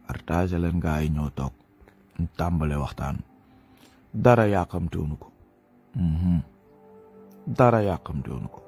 partage leen gaa yi ñëw toog ñu tàmbale waxtaan dara yàqamteewuñu ko dara yàqamteewuñu ko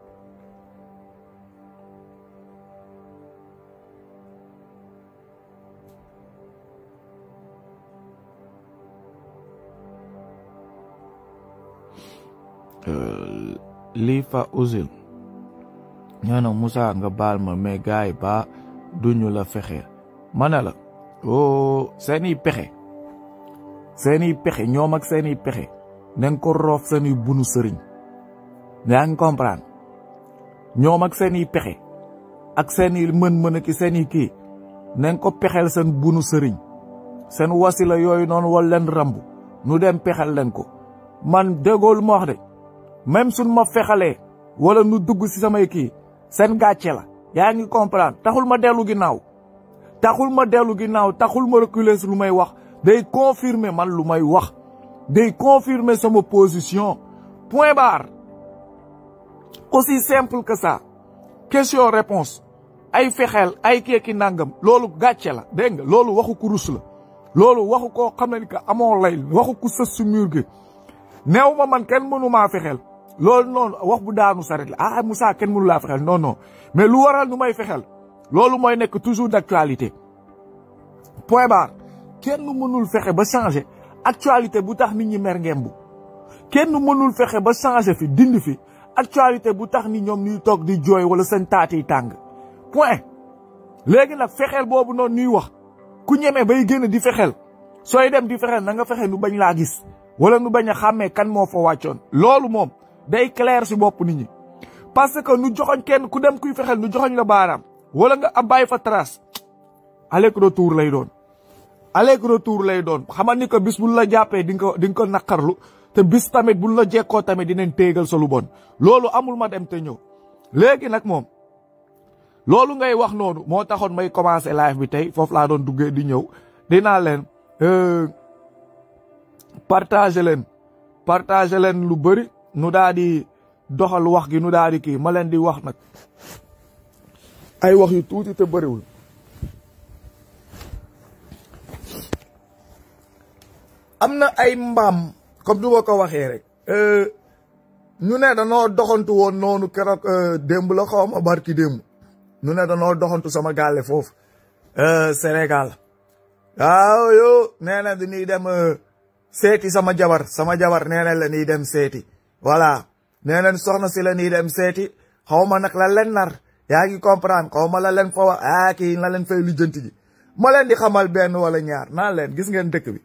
lii fa usil ñoo na Moussa nga baal ma mais gars yi ba duñu la fexe ma ne la o seeni pexe seeni pexe ñoom ak seeni pexe nañ ko roof seeni bunu sëriñ yaa ngi comprendre ñoom ak seeni pexe ak seeni mën-mën ki seeni kii nañ ko pexeel seen bunu sëriñ seen wasila yooyu noonu wal leen rambu nu dem pexel leen ko man déggoolu ma wax de même suñ ma fexalee wala nu dugg si samay kii seen gàcce la yaa ngi comprendre taxul ma dellu ginnaaw taxul ma dellu ginnaaw taxul ma reculer si lu may wax day confirmer man lu may wax day confirmer sama position point barre aussi simple que ça question réponse ay fexeel ay keeki nangam loolu gàcce la dégg nga loolu waxu kurus la loolu waxu koo xam ne ni que amoo lay waxu ku sës si mur gi neew ma man kenn mënu maa fexeel loolu noonu wax bu daanu saret la ah Moussa kenn mënu laa fexeel non non mais lu waral nu may fexeel loolu mooy nekk toujours d'actualité point barre kenn mënul fexe ba changer actualité bu tax nit ñi mer ngembu kenn mënul fexe ba changer fi dindi fi actualité bu tax ni ñoom ñuy toog di jooy wala seen taati tàng point léegi nag fexeel boobu noonu ñuy wax ku ñeme bay génn di fexeel sooy dem di fexeel na nga fexe nu bañ laa gis wala nu bañ a xàmmee kan moo fa wàccoon loolu moom day clair si bopp nit ñi parce que nu joxoñ kenn ku dem kuy fexeel nu joxoñ la baaraam wala nga am bàyyi fa trace aller retour lay doon aller retour lay doon xamal ni ko bis bu la jàppee di nga ko di nga ko naqarlu te bis tamit buñ la jekkoo tamit dinañ téegal sa lu bon loolu amul ma dem te ñëw léegi nag moom loolu ngay wax noonu moo taxoon may commencé live bi tey foofu laa doon duggee di ñëw dinaa leen partager leen partager leen lu bëri nu daa di doxal wax gi nu daa di kii ma leen di wax nag ay wax yu tuuti te bëriwul am na ay mbaam comme du ma ko waxee rek ñu ne danoo doxantu woon noonu keroog démb la xaw ma barki démb ñu ne danoo doxantu sama gàlle foofu Sénégal waaw yo nee na dañuy dem seeti sama jabar sama jabar nee na la ñuy dem seeti voilà nee nañ soxna si la ñuy dem seeti xaw ma nag la leen nar yaa ngi comprendre xaw ma la leen fa wax ah kii la leen fay lijjanti ji ma leen di xamal benn wala ñaar naan leen gis ngeen dëkk bi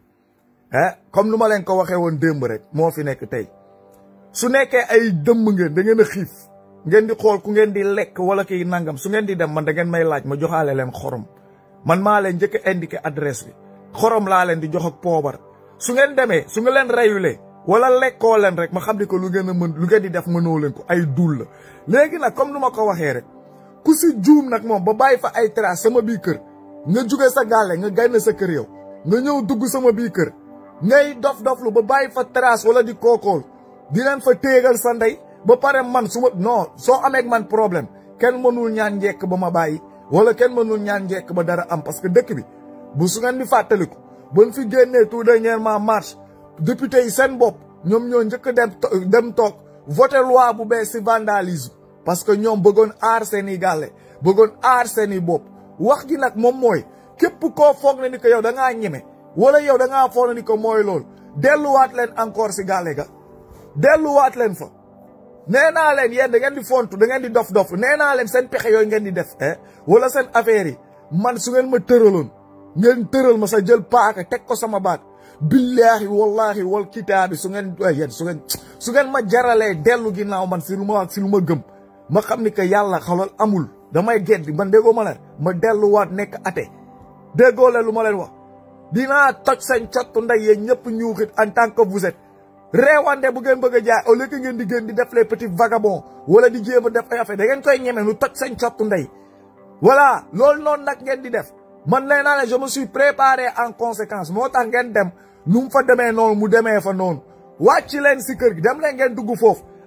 ah comme nu ma leen ko waxee woon démb rek moo fi nekk tey su nekkee ay dëmm ngeen da ngeen a xiif ngeen di xool ku ngeen di lekk wala kii nangam su ngeen di dem man da ngeen may laaj ma joxaale leen xorom man maa leen njëkk a indiqué adresse bi xorom laa leen di jox ak poobar su ngeen demee su nga leen reyulee wala lekkoo leen rek ma xam ne ko lu ngeen a mën lu ngeen di def mënoo leen ko ay dul la léegi nag comme nu ma ko waxee rek ku si juum nag moom ba bàyyi fa ay trace sama bii kër nga jóge sa gàlle nga génn sa kër yow nga ñëw dugg sama bii kër ngay dof-doflu ba bàyyi fa trace wala di kookool di leen fa téegal sa ndey ba pare man su ma non soo amee man problème kenn mënul ñaan njekk ba ma bàyyi wala kenn mënul ñaan njekk ba dara am parce que dëkk bi bu su ngeen di fàttaliku buñ fi génnee tout dernièrement marche député yi seen bopp ñoom ñoo njëkk dem dem toog voté loi bu bees si vandalisme parce que ñoom bëggoon aar seen i gàlle bëggoon aar seen i bopp wax gi nag moom mooy képp koo foog na ni ko yow da ngaa ñeme wala yow da ngaa foog na ni ko mooy loolu delluwaat leen encore si gàlle ga delluwaat leen fa nee naa leen yéen da ngeen di fontu da ngeen di dof-dof nee naa leen seen pexe yooyu ngeen di def eh wala seen affaire yi man su ngeen ma tëraloon ngeen tëral ma sa jël paaka teg ko sama baat billaahi wallahi wal kitaabi su ngeen yéen su ngeen su ngeen ma jaralee dellu ginnaaw man si lu ma si lu ma gëm ma xam ni que yàlla xalal amul damay geddi man déggoo ma leen ma delluwaat nekk ate déggoo leen lu ma leen wax dinaa toj seen cottu ndey yéen ñëpp ñuuxit en tant que vous êtes reewande bu ngeen bëgg a jaay au lieu que ngeen di gën di def les petits vagabonds wala di jéem a def ay affaire da ngeen koy ñeme nu toj seen cottu ndey voilà loolu noonu nag ngeen di def man nee naa ne je me suis préparé en conséquence moo tax ngeen dem nu mu fa demee noonu mu demee fa noonu wàcc leen si kër gi dem leen ngeen dugg foofu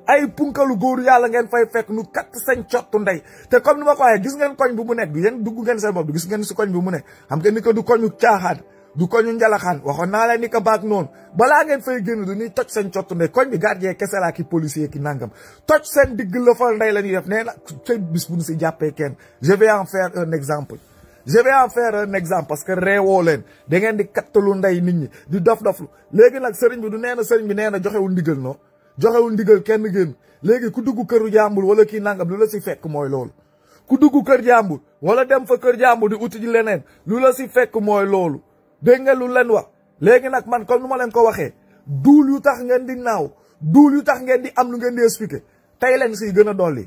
ay punkalu góor yàlla ngeen fay fekk nu kat sañ cottu ndey te comme ni ma ko waxee gis ngeen koñ bi mu nekk du yéen dugg ngeen seen bopp du gis ngeen si koñ bi mu nekk xam ngeen ni ko du koñu caaxaan du koñu njalaxaan waxoon naa leen ni ko baag noonu balaa ngeen fay génn du ñuy toj seen cottu ndey koñ bi gardien kese laa ki policier ki nangam toj seen digg la fal ndey la ñuy def nee na ca bis bu ñu si jàppee kenn je vais en faire un exemple je vais en faire un exemple parce que reewoo leen da ngeen di kattalu ndey nit ñi di dof doflu léegi nag sëriñ bi du nee na sëriñ bi nee na joxewul ndigal non joxewul ndigal kenn génn léegi ku dugg këru jàmbur wala kii nangam lu la si fekk mooy loolu ku dugg kër jàmbur wala dem fa kër jàmbur di uti ji leneen lu la si fekk mooy loolu dégg nga lu leen wax léegi nag man comme nu ma leen ko waxee duul yu tax ngeen di naaw duul yu tax ngeen di am lu ngeen di expliqué tey leen siy gën a dolli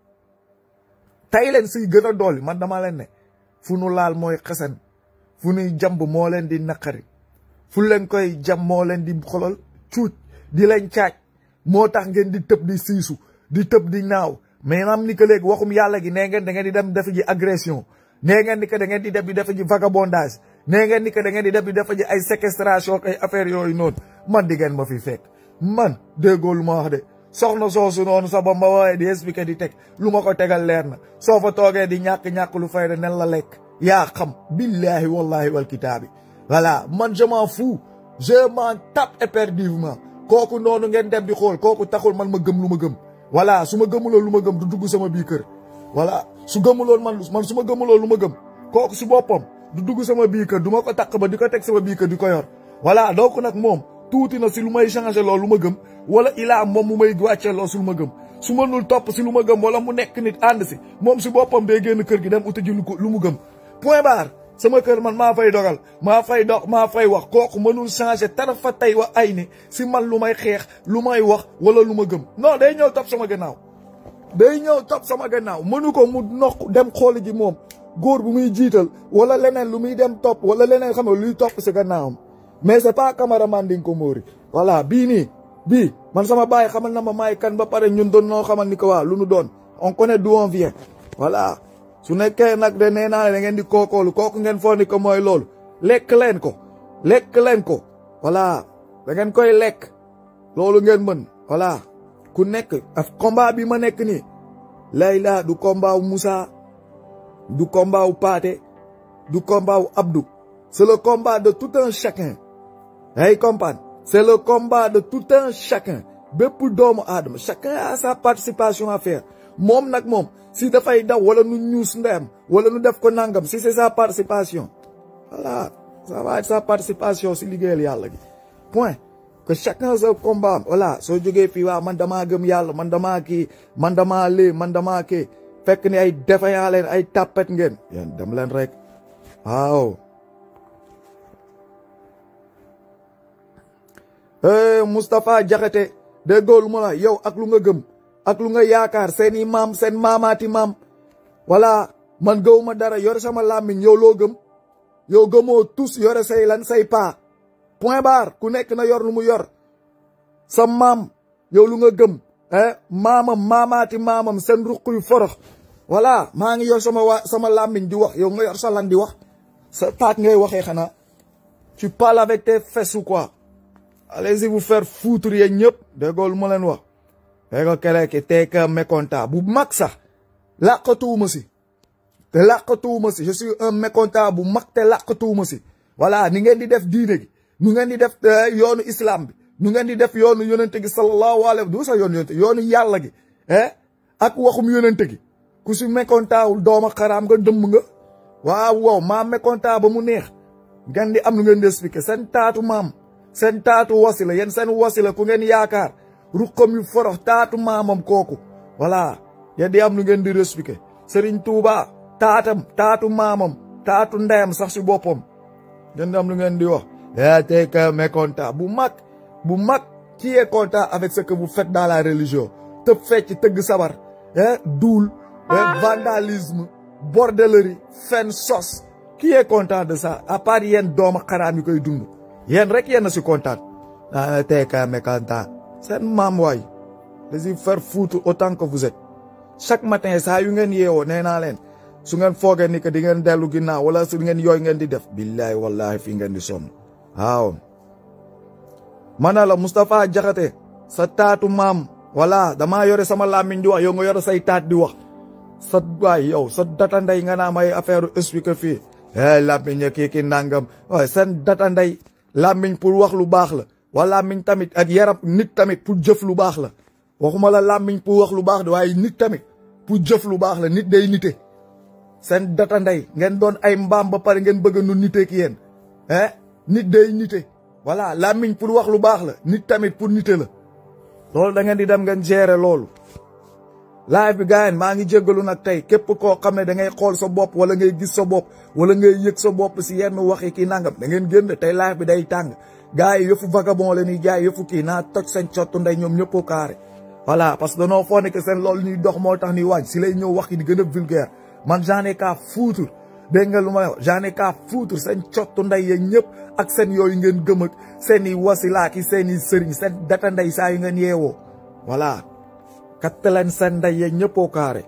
tey leen siy gën a dolli man dama leen ne fu nu laal mooy xesen fu nuy jamb moo leen di naqari fu leen koy jam moo leen di xolal cuuc di leen caaj moo tax ngeen di tëb di siisu di tëb di naaw mais am ni que léegi waxum yàlla gi nee ngeen da ngeen di dem def ji agression nee ngeen ni que da ngeen di def di def ji vagabondage nee ngeen ni que da ngeen di def di def ji ay séquestration ay affaires yooyu noonu man di ngeen ma fi fekk man déggoo lu ma wax de soxna soosu noonu sax ba ma woowee di expliquer di teg lu ma ko tegal leer na soo fa toogee di ñàkk-ñàkk lu fayda nen la lekk yaa xam billahi wallahi wal kitaabi voilà man je m'en fous je m'en tape éperdument kooku noonu ngeen dem di xool kooku taxul man ma gëm lu ma gëm voilà su ma gëmuloon lu ma gëm du dugg sama bii kër voilà su gëmuloon man man su ma gëmuloon lu ma gëm kooku si boppam du dugg sama bii kër du ma ko takk ba di ko teg sama bii kër di ko yor voilà donc nag moom tuuti na si lu may changé loolu lu ma gëm wala ilaa moom mu may wàccee loolu si lu ma gëm su mënul topp si lu ma gëm wala mu nekk nit ànd si moom si boppam day génn kër gi dem uti ji lu ko lu mu gëm point barre sama kër man maa fay dogal maa fay dox maa fay wax kooku mënul changé tara fa tey wa ay ni si man lu may xeex lu may wax wala lu ma gëm non day ñëw topp sama gannaaw day ñëw topp sama gannaaw mënu ko mu noq dem xooli ji moom góor bu muy jiital wala leneen lu muy dem topp wala leneen xam nga luy topp si gannaawam mais c'est pas cameraman di nga ko móori voilà bii nii bii man sama baay xamal na ma maay kan ba pare ñun doon noo xamal ni ko waa lu nu doon on connaît d'où on vient voilà su nekkee nag de nee naa ne da ngeen di kookoolu kooku ngeen foo ni ko mooy loolu lekk leen ko lekk leen ko voilà da ngeen koy lekk loolu ngeen mën voilà ku nekk af combat bi ma nekk nii layla du combat wu Moussa du combat wu Paate du combat wu Abdou c'est le combat de tout un chacun ay comprendre c'est le combat de tout un chacun bépp doomu aadama chacun a sa participation à faire moom nag moom si dafay daw wala nu ñuus ndeyam wala nu def ko nangam si c'est sa participation voilà ça va être sa participation si liggéeyal yàlla gi point que chacun sa combat voilà soo jógee fii waa man damaa gëm yàlla man damaa kii man damaa lii man damaa kii fekk ni ay défaillant leen ay tàppet ngeen yéen dem leen rek waaw Moustapha Diakhaté déggoo lu ma la yow ak lu nga gëm ak lu nga yaakaar seeni maam seen maamaati maam voilà man gëwuma dara yore sama làmmiñ yow loo gëm yow gëmoo tous yore say lan say paa point barre ku nekk na yor lu mu yor sa maam yow lu nga gëm eh maamam maamaati maamam seen ruq yu forox voilà maa ngi yor sama waa sama làmmiñ di wax yow nga yor sa lan di wax sa taat ngay waxee xanaa tu parles avec tes fesses ou quoi allez-y vous faire foutre yéen ñëpp déggoo lu ma leen wax dégg kere ki tey ka mécontent bu mag sax làqatuwuma si te làqatuwuma si je suis un mécontent bu mag te làqatuwuma si voilà ni ngeen di def diine gi nu ngeen di def yoonu islam bi nu ngeen di def yoonu yonente gi sallallahu alayhi du sax yoonu yonente yoonu yàlla gi eh ak waxum yonente gi ku si mécontent wul dooma xaraam nga dëmm nga waaw waaw maa mécontent ba mu neex ngeen di am lu ngeen di expliquer seen taatu maam seen taatu wasila yéen seen wasila ku ngeen yaakaar ruqam yu forox taatu maamam kooku voilà yéen di am lu ngeen di expliquer Serigne Touba taatam taatu maamam taatu ndeyam sax si boppam ngeen di am lu ngeen di wax yaa tey que mécontent bu mag bu mag qui est content avec ce que vous faites dans la religion tëb fecc tëgg sabar eh duul vandalisme bordellerie fen sos qui est content de ça à part yéen dooma xaraam yi koy dund yéen rek yéen a si kontaan daa tey que mécontent seen maam waay les y faire foutre autant que vous êtes chaque matin saa yu ngeen yeewoo nee naa leen su ngeen foogee ni que di ngeen dellu ginnaaw wala su ngeen yooyu ngeen di def billahi wallahi fii ngeen di sonn waaw mana la Moustapha Diakhaté sa taatu maam voilà damaa yore sama làmmiñ di wax yow nga yore say taat di wax sa waay yow sa data ndey nga naa may affaire expliqué fii eh làmmiñ ya kii ki nangam waaye seen data ndey làmmiñ pour wax lu baax la wala làmmiñ tamit ak yaram nit tamit pour jëf lu baax la waxuma la làmmiñ pour wax lu baax de waaye nit tamit pour jëf lu baax la nit day nite seen data ndey ngeen doon ay mbaam ba pare ngeen bëgg nu nite ki yéen eh nit day nite voilà làmmiñ pour wax lu baax la nit tamit pour nite la loolu da ngeen di dem ngeen gérer loolu live bi gars maa ngi jéggalu nag tey képp koo xam ne da ngay xool sa bopp wala ngay gis sa bopp wala ngay yëg sa bopp si yenn waxi kii nangam da ngeen génn tey live bi day tàng gars yi yëfu vagabond la ñuy jaay yëfu kii naa toj seen cottu ndey ñoom ñëppoo carré voilà parce que danoo foo ne que seen loolu ñuy dox moo tax ñuy wàññ si lay ñëw wax yi di gën a vulgaire man j'en ai qu'à foutre dégg nga lu ma wax j'en ai qu'à foutre seen cottu ndey yeeg ñëpp ak seen yooyu ngeen gëm ak seen i wasilaaki seen i sëriñ seen data ndey saa yu ngeen yeewoo voilà katt leen seen ndey yeeg ñëppoo carré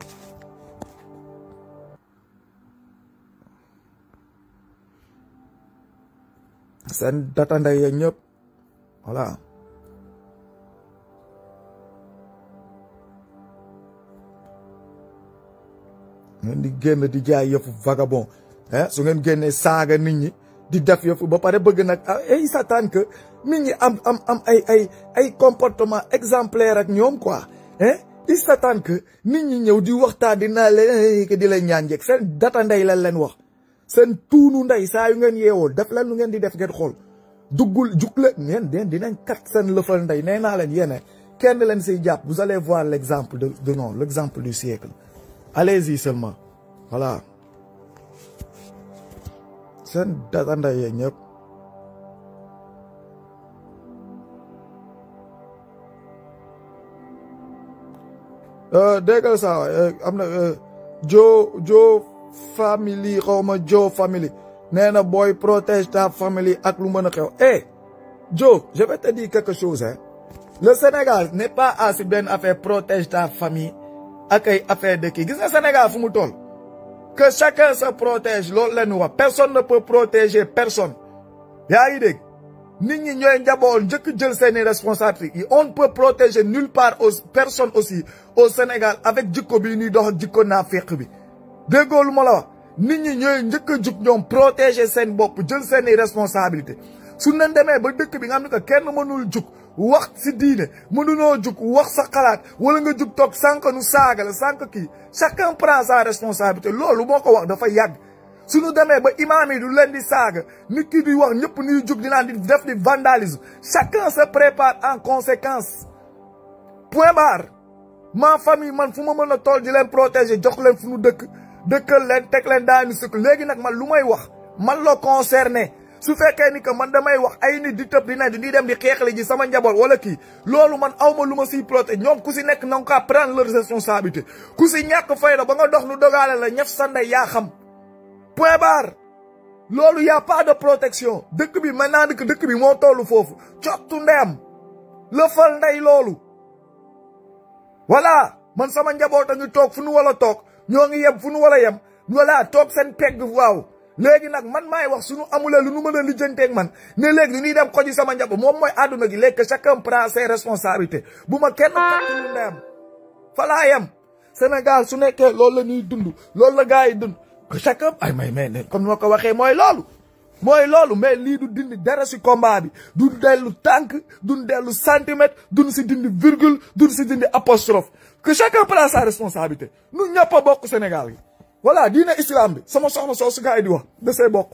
seen data ndey yeeg ñëpp voilà ngeen di génn di jaay yëfu vagabond eh su ngeen génnee saaga nit ñi di def yëfu ba pare bëgg nag ay satan que nit ñi am am am ay ay ay comportement exemplaire ak ñoom quoi eh il s'attend que nit ñi ñëw di waxtaan di naa leen di leen ñaan njëkk seen data ndey lan leen wax seen tuunu ndey saa yu ngeen yeewoo def leen lu ngeen di def ngeen xool duggul jug la ngeen den dinañ kat seen lëfal ndey nee naa leen yéene kenn leen siy jàpp vous allez voir l'exemple de de non l'exemple du siècle allez-y seulement voilà seen data ndey yee ñëpp déggal saa am na jo jo family xaw ma jo family nee na booy protège ta famille ak lu mën a xew eh jo je vais te dire quelque chose hein le Sénégal n'est pas assis benn affaire protège ta famille ak ay affaire de kii gis nga Sénégal fu mu toll que chacun se protège loolu la ñu wax personne ne peut protéger personne yaa ngi dégg nit ñi ñooy njaboot njëkk jël seeni responsabilités on ne peut protéger nulle part aux personne aussi au Sénégal avec jikko bi ñuy dox jikko naa féq bi déggoo lu ma la wax nit ñi ñooy njëkk a jug ñoom protéger seen bopp jël seeni responsabilité su ñu demee ba dëkk bi nga xam ne que kenn mënul jug wax si diine mënunoo jug wax sa xalaat wala nga jug toog sànq nu saaga la sànq kii chacun prend sa responsabilité loolu moo ko wax dafa yàgg suñu demee ba imaam yi du leen di saaga nit ki di wax ñëpp ñuy jug di naan di def di vandalisme chacun se prépare en conséquence point barre ma famille man fu ma mën a tool di leen protéger jox leen fu nu dëkk dëkkal leen teg leen daanu sëkk léegi nag man lu may wax man la concerné su fekkee ni que man damay wax ay nit di tëb di ne di dem di xeexle ji sama njaboot wala kii loolu man awma lu ma siy protéger ñoom ku si nekk na nga ko prendre leur responsabilité ku si ñàkk fayda ba nga dox nu dogaale la ñef sa ndey yaa xam point barre loolu y a pas de protection dëkk bi maintenant dëkk dëkk bi moo tollu foofu cottu ndeyam lëfal ndey loolu voilà man sama njaboot a ngi toog fu nu wala toog ñoo ngi yem fu nu wala yem voilà toog seen pegg waaw léegi nag man maay wax suñu amulee lu nu mën a lijjanteeg man ne léegi nu ñuy dem xoji sama njaboot moom mooy àdduna gi léegi chacun prend ses responsabilités bu ma kenn fàtte lu ndeyam fa laa yem Sénégal su nekkee loolu la ñuy dund loolu la gars yi dund chacun ay may may ne comme ni ma ko waxee mooy loolu mooy loolu mais lii du dindi dara si combat bi du dellu tànk du dellu centimètre duñ si dindi virgule duñ si dindi apostrophe que chacun prend sa responsabilité nu ñëpp a bokk Sénégal yi voilà diine islam bi sama soxna soo su gars yi di wax da see bokk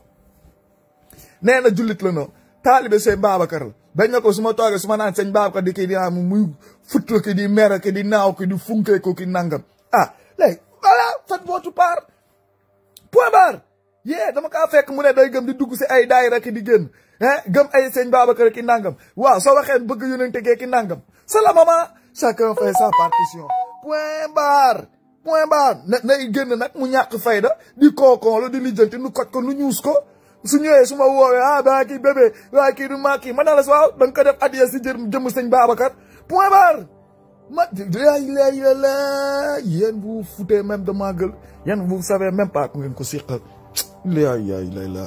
nee na jullit la noonu taalibe sëñ Babacar la bañ na ko su ma toogee su ma naan sëñ Babacar di kii di naan muy futt ki di mer ki di naaw ki di funkee ko ki nangam ah léegi voilà faites votre part point barre yee dama kaa fekk mu ne day gëm di dugg si ay daayira ki di génn eh gëm ay sëñ Babacar ki nangam waaw soo waxee bëgg yonente gee ki nangam c'est la maman chacun fait sa partition point barre point barre na nay génn nag mu ñàkk fayda di kookon la di lijjanti nu koj ko nu ñuus ko su ñëwee su ma woowee ah daa kii bébé waa kii du maa kii ma ne la si waaw da nga ko def addiya si jër jëm sëñ Babacar point barre ma lay lay la yéen vous foutez même de ma gueule yéen vous savez même pas ku ngeen ko siqal lay lay lay la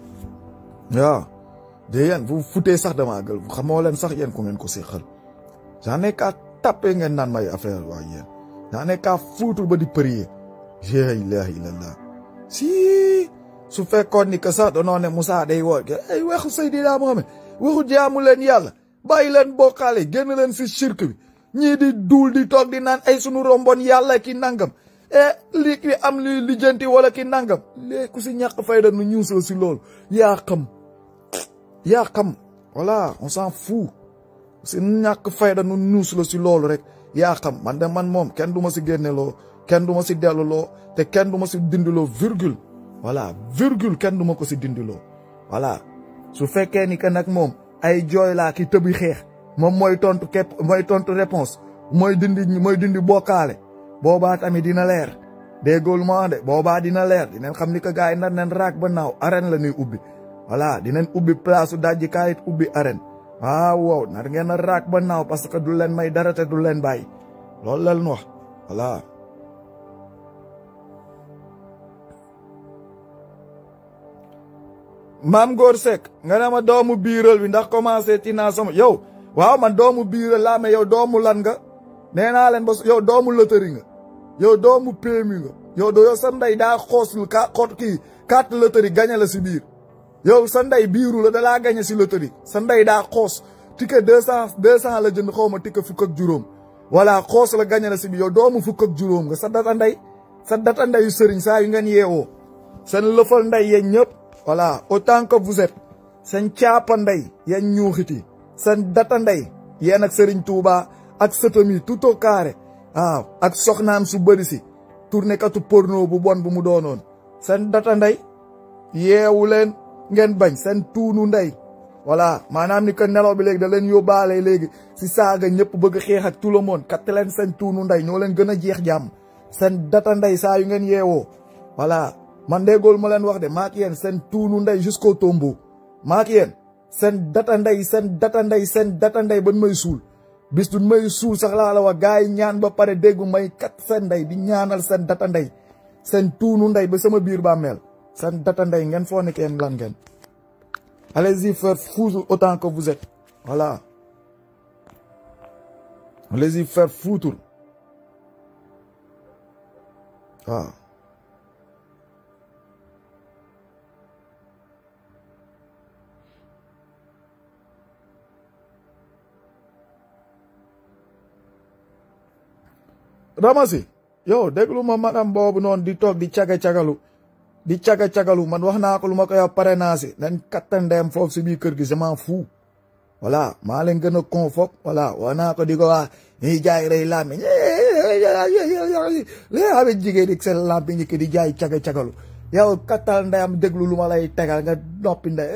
waaw de yéen vous foutez sax de ma gueule xamoo leen sax yéen ku ngeen ko siqal j'en ai qu'à taper ngeen naan may affaire waa yéen j'en ai qu'à foutre ba di prier la ilaha illallah si su fekkoon ni que sax danoo ne Moussa day woo ay waxu Seydina Mohamed waxu jaamu leen yàlla bàyyi leen bokkaale génn leen si shirk bi ñii di duul di toog di naan ay sunu rombon yàlla ki nangam e lii ki am li lijjanti wala ki nangam léegi ku si ñàkk fayda nu ñuusal si loolu yaa xam yaa xam voilà on s'en fout si ñàkk fayda nu ñuus la si loolu rek yaa xam man de man moom kenn du ma si génne loo kenn du ma si dellu loo te kenn du ma si dindiloo virgule voilà virgule kenn du ma ko si dindiloo voilà su fekkee ni que nag moom ay jooy laa ki tëbi xeex moom mooy tontu képp mooy tontu réponse mooy dindi mooy dindi bokkaale boobaa tamit dina leer déggool ma de boobaa dina leer dinañ xam ni que gars yi nar nañ raak ba naaw arène la ñuy ubbi voilà dinañ ubbi place su dajji kaayit ubbi arène waaw wow nar ngeen a raak ba naaw parce que du leen may dara te du leen bàyyi loolu la ñu wax voilà. maam Góor Seck nga ne ma doomu biiral bi ndax commencé ci naa sama yow waaw man doomu biiral laa mais yow doomu lan nga nee naa leen ba yow doomu lëtëri nga yow doomu PMU nga yow do yow sa ndey daa xoos ka xot kii carte lëtëri gañe la si biir yow sa ndey biiru la dalaa gañe si lëtëri sa ndey daa xoos ticket deux cent deux cent la jënd xaw ma ticket fukk ak juróom voilà xoos la gañe la si biir yow doomu fukk ak juróom nga sa data ndey sa data ndeyu sëriñ saa yu ngeen yeewoo seen lëfal ndey yéen ñëpp voilà autant que vous êtes seen caapa ndey yéen ñuuxiti seen data ndey yéen ak Serigne Touba ak sëtam yi tout au carré waaw ak soxnaam su bëri si tourné katu porno bu bon bu mu doonoon seen data ndey yeewu leen ngeen bañ seen tuunu ndey voilà maanaam ni que nelaw bi léegi da leen yóbbaale léegi si saaga ñëpp bëgg xeex ak tout le monde kat leen seen tuunu ndey ñoo leen gën a jeex jàmm seen data ndey saa yu ngeen yeewoo voilà man déggool ma leen wax de maak yéen seen tuunu ndey jusqu'au tombeau maak yéen seen data ndey seen data ndey seen data ndey ban may suul bis du may suul sax laa la wax gars yi ñaan ba pare déggu may kat seen ndey di ñaanal seen data ndey seen tuunu ndey ba sama biir bàmmeel seen data ndey ngeen foo nekk yéen lan ngeen allez-y faire foutre autant que vous êtes voilà allez-y faire foutre waaw ramasi yow déglu ma madame boobu noonu di toog di caga-cagalu di caga-cagalu man wax naa ko lu ma koy wax pare naa si nañ kattandeem foofu si biir kër gi je m'en fous voilà maa leen gën a con fop voilà wax naa ko di ko wax ñuy jaay rey lambi léabe jigéen di seen lambi ñi di jaay caga-cagalu yow kattal ndeyam déglu lu ma lay tegal nga noppi ndey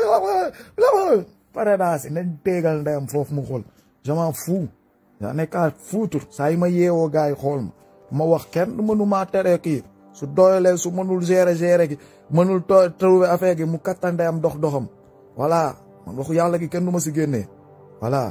pare naa si nañ tegal ndeyam foofu mu xool je m'en fous yaa nekkaat fuutur saa yi ma yeewoo gars yi xool ma ma wax kenn mënu maa tere kii su doyalee su mënul gérer gérer gi mënul to trouver affaire gi mu kattande am dox doxam voilà man waxu yàlla gi kenn du ma si génnee voilà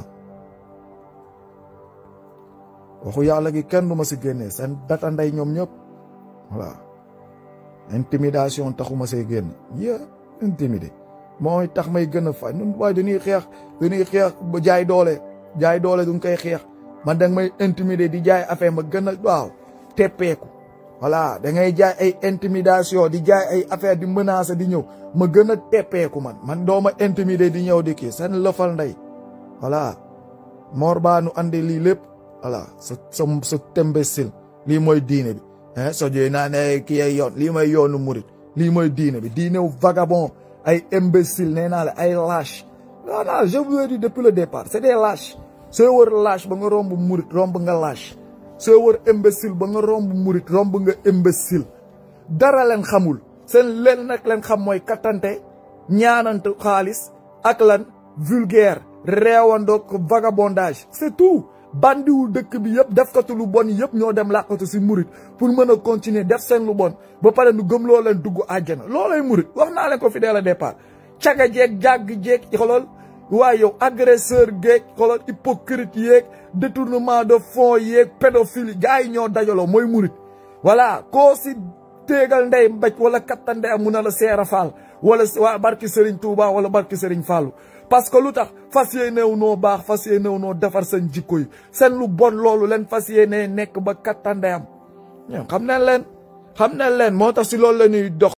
waxu yàlla gi kenn du ma si génnee seen data ndey ñoom ñëpp voilà intimidation taxuma see génn yé intimidé mooy tax may gën a fay ñun waaye dañuy xeex dañuy xeex ba jaay doole jaay doole duñ koy xeex man danga may intimider di jaay affaire ma gën a waaw teppeeku voilà da ngay jaay ay intimidation di jaay ay affaire di menacer di ñëw ma gën a teppeeku man man doo ma intimider di ñëw di kii seen lëfal ndey voilà moor baa nu andi lii lépp voilà sa sa sa tembesil lii mooy diine bi eh so jooy naa ne kii ay yoon lii mooy yoonu murit lii mooy diine bi diine wu vagabond ay imbécile nee naa la ay lâche non non je vous ai dit depuis le départ c'est des lâches soo wër lâche ba nga romb murit romb nga lâche soo wër imbécile ba nga romb murit romb nga imbécile dara leen xamul seen leen nag leen xam mooy kattante ñaanante xaalis ak lan vulgaire réewandoog vagabondage c'est tout bandiwu dëkk bi yëpp defkatu lu bon yëpp ñoo dem làqatu si murit pour mën a continuer def seen lu bon ba pare nu gëm loo leen dugg àjjana loolay murit wax naa leen ko fi dès le départ caga jeeg jàgg jeeg xolol waaye yow agresseur geeg xolol hypocrite yeeg détournement de fonds yeeg pédophile gars yi ñoo dajaloo mooy murit voilà koo si téegal ndey mbéj wala katta ndey mun na la seera faal wala waa barki Serigne Touba wala barki Serigne Fallou parce que lu tax fas yéenew noo baax fas yéenew noo defar seen jikko yi seen lu bon loolu leen fas yéenee nekk ba kattandeyam ñoom xam ne leen xam ne leen moo tax si loolu la ñuy dox